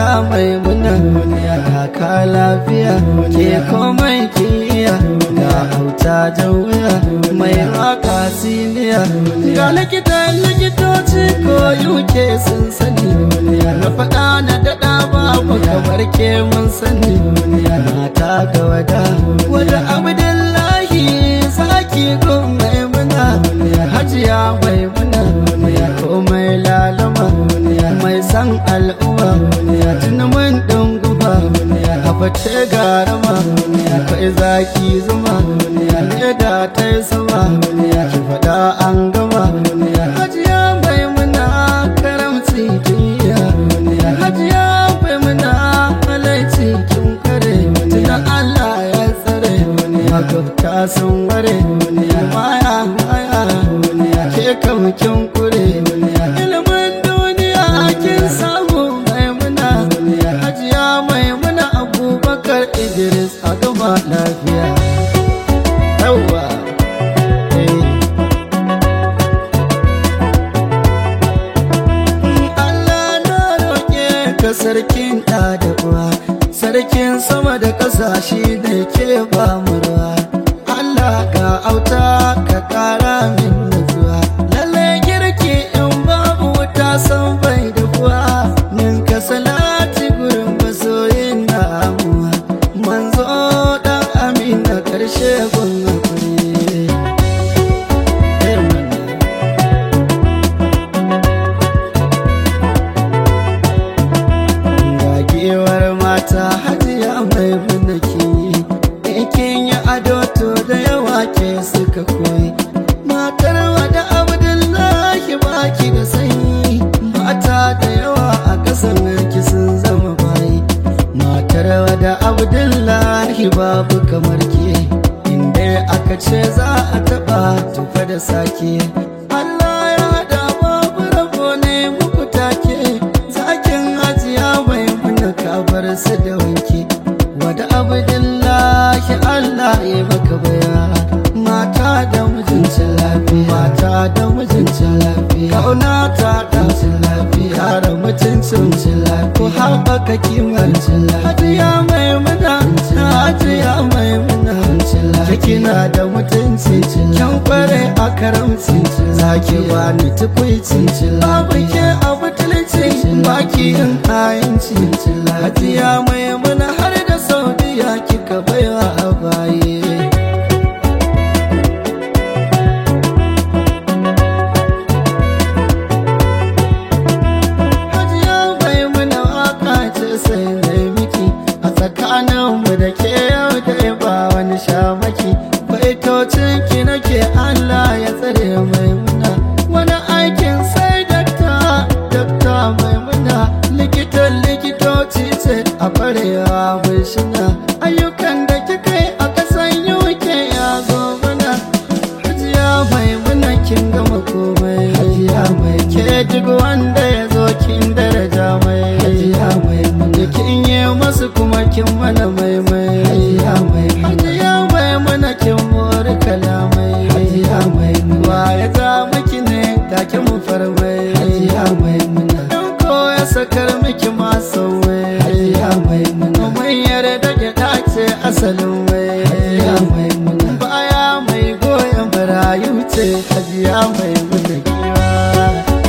hajiya mai muna duniya ka lafiya ke komai kiya ga auta wuya mai raka siniya ga likitan likitoci ko yuke sun sani na faɗa na daɗa babu kamar ke mun sani mata ga wada wada abdullahi saki gun mai muna hajiya mai muna komai lalama mai san al'umma tuni mun dunguba habace garama kai zaki zuma leda ta yi sama ki faɗa an gama hajiya mai muna karamci duniya hajiya mai muna halaici kin kare tuna Allah ya tsare magabta sun ware maya maya ke kam kin kure ilimin duniya kin samu maimuna hajiya maimuna abubakar idris a gama lafiya yawa Allah na roƙe ka sarkin ɗa da uwa sarkin sama da ƙasashe da ke ba mu ruwa Allah ga auta ka ƙara min nutsuwa lalle girki in babu wuta san bai da kuwa nin ka salati gurin masoyin na amuwa manzo dan amina karshe gun hakuri Gagewar mata hajiya mai bunaki Ikin yi ado to da yawa ke suka koyi Matar wada Abdullahi baki da sanyi Mata da yawa a ƙasan ki sun zama bayi Matar wada Abdullahi babu kamar ke Inda aka ce za a taɓa tufa da sake Allah ya haɗa babu rabo ne muku take Zakin hajiya mai muna kabar su da wanke Wada Abdullahi Allah ya maka baya Mata da mijinta lafiya Mata da mijinta lafiya Kauna ta ɗaucin lafiya Kara mutuncin lafiya Ku haɓaka kimar lafiya Hajiya mai muna Hajiya mai muna Kina da mutunci Kyan kware a karamci Zaki bani tukwici Babu ke a butulci Baki yin kayanci Hajiya mai muna har da Saudiya kika baiwa a baye Hajiya bai muna waka ce sai na miki a tsakaninmu da ke yau da ba wani shamaki baitocin ki nake Allah ya tsare mai muna wani aikin sai dakta dakta mai muna likitan likitoci ce a farewa mai shina ayyukan da kika yi a kasan UK ya zo mana hajiya mai muna kin gama komai hajiya mai ke duk wanda ya zo kin daraja mai hajiya mai muna kin yi masu kuma kin mana mai mai hajiya mai hajiya mai muna kin mori kalamai hajiya mai muna ya za miki ne take mu farmai hajiya mai muna dan ko ya sakar miki masu mai hajiya mai muna mai yarda gyaɗa ce asalin mai hajiya mai muna baya mai goyon barayu ce hajiya mai muna giwa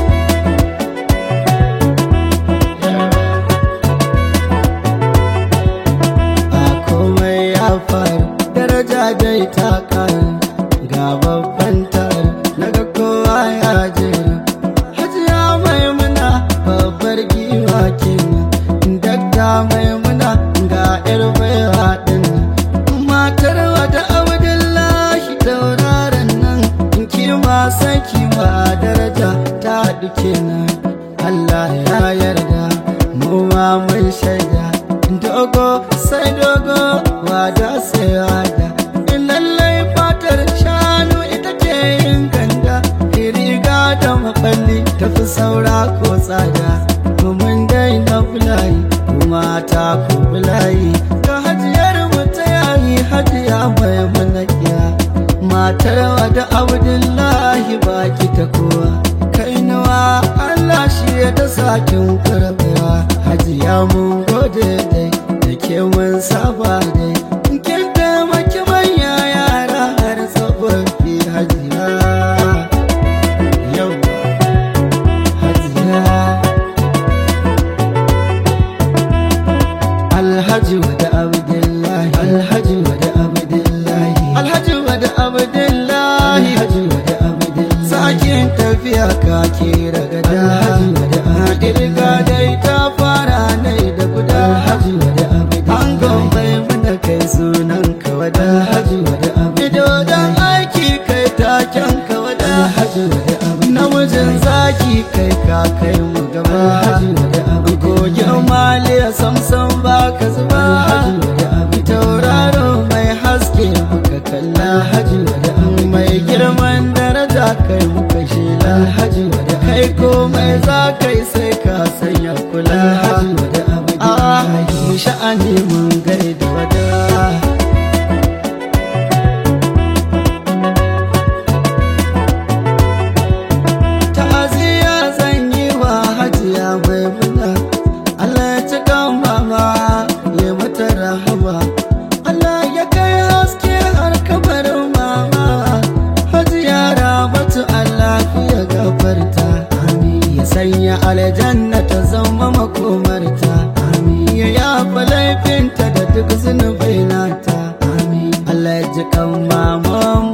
a komai ya faru daraja dai ta karu ga babban taru naga kowa ya jera hajiya maimuna babbar giwa kenan dakta maimuna ga yar baiwa din matar wata abdullahi tauraron nan in kima sai kima daraja ta haɗu kenan Allah ya yarda mu ma mun shaida dogo sai dogo wada sai wada in lallai fatar shanu ita ke yin ganda riga da maballi tafi saura ko tsada mun daina bulayi kuma ta ku bulayi ga hajiyar mu ta yayi hajiya mai manakiya matar wada abdullahi baki ta kowa kai nawa Allah shi ya ta sakin karbewa hajiya mun gode dai da ke mun saba dai kin taimaki manya yara har tsofaffi hajiya yau hajiya alhaji wada abdullahi alhaji wada abdullahi alhaji wada abdullahi alhaji wada abdullahi sakin tafiya ka kira gada alhaji wada abdullahi dai ta fara nai da guda alhaji wada abdullahi an gombai mana kai sunan ka wada alhaji wada abdullahi dan aiki kai taken ka wada alhaji wada abdullahi namijin zaki kai ka kai mu gaba alhaji wada abdullahi kogin maliya samsam ba ka zuba tauraro mai haske muka kalla haji wada mai girman daraja kai muka shela haji wada kai komai za kai sai ka sanya kula haji wada abu sha'ani mun gaida wada ta'aziyya zan yi wa hajiya mai muna Allah ya ci kan mama ya mata rahama Allah ya kai haske har kabarin mama hajiya ramatu Allah ya gafarta amin ya sanya aljanna ta zama makomarta amin ya yafa laifinta da duk zunubai nata amin Allah ya ji kan mama